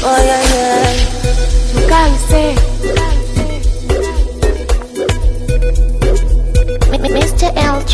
Oh yeah yeah. Mkaise. Mr. LG.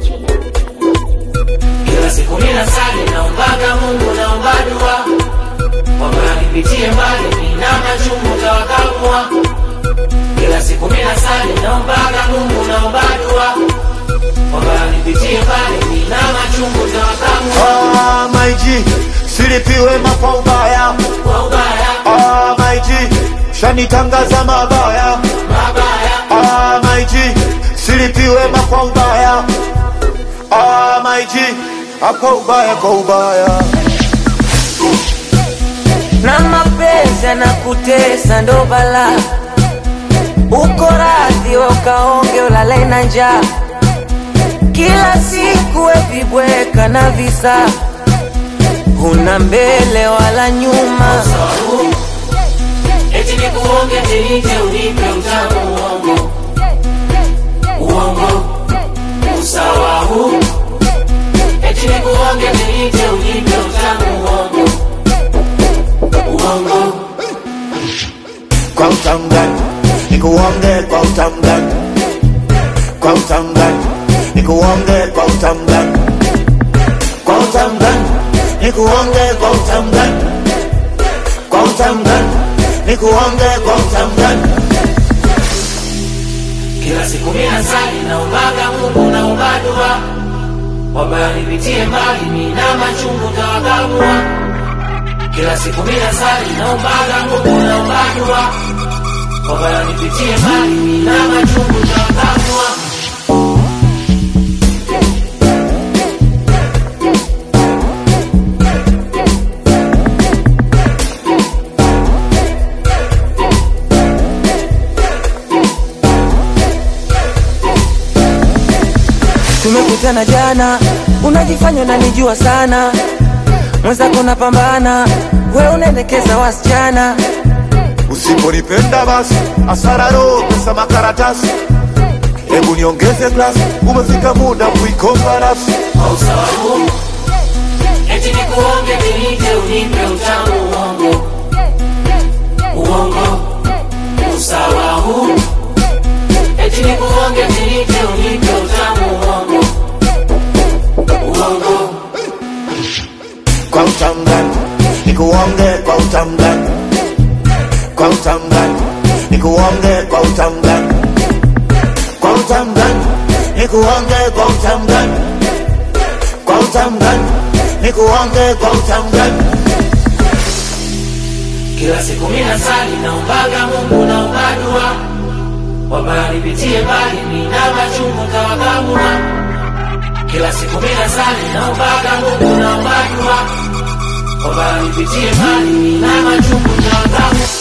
Kila siku mina sali naombaga Mungu naomba dua kwamba nipitie mbali nina machungu tawakamua. Kila siku mina sali naombaga Mungu naomba dua kwamba nipitie mbali nina machungu tawakamua. Ah, my G, silipiwe mapa ubaya. Kwa ubaya Ah, my G, shanitangaza mabaya. mabaya Ah, my G, silipiwe mapa ubaya. Ah, my G, apa ubaya kwa ubaya. Na mapenzi yanakutesa ndo bala, uko radhi we ukaonge ulale na njaa, kila siku we vibweka na visa, huna mbele wala nyuma. sababu eti nikuonge tinite unipe utamu uongo uongo usawa huu eti nikuonge tinite unipe utamu uongo uongo Kwa utangani, nikuonge kwa utangani. Kwa utangani, nikuonge kwa utangani. Kwa utangani, nikuonge kwa utangani. Kwa utangani, nikuonge kwa utangani. kila siku mina sali naombaga Mungu naomba dua kwamba nipitie mbali mina machungu tawakamua kila siku mina sali naombaga Mungu naomba dua kwamba nipitie mbali mina machungu tawakamua Tumekutana jana, unajifanya unanijua sana, mwenzako napambana, we unaendekeza wasichana. Usiponipenda basi asara roho pesa makaratasi. Hebu niongeze glasi, umefika muda kuikomba nafsi. kwa sababu eti nikuonge tinite unipe utamu uongo uongo usawa huu eti nikuonge tinite unipe utamu uongo uongo Kwa utangani, nikuonge kwa utangani. Kwa utangani, nikuonge kwa utangani. Kwa utangani, nikuonge kwa utangani. Kwa utangani, nikuonge kwa utangani. kila siku mina sali naombaga Mungu naomba dua kwamba nipitie mbali mina machungu tawakamua kila siku mina sali naombaga Mungu naomba dua kwamba nipitie mbali mina machungu tawakamua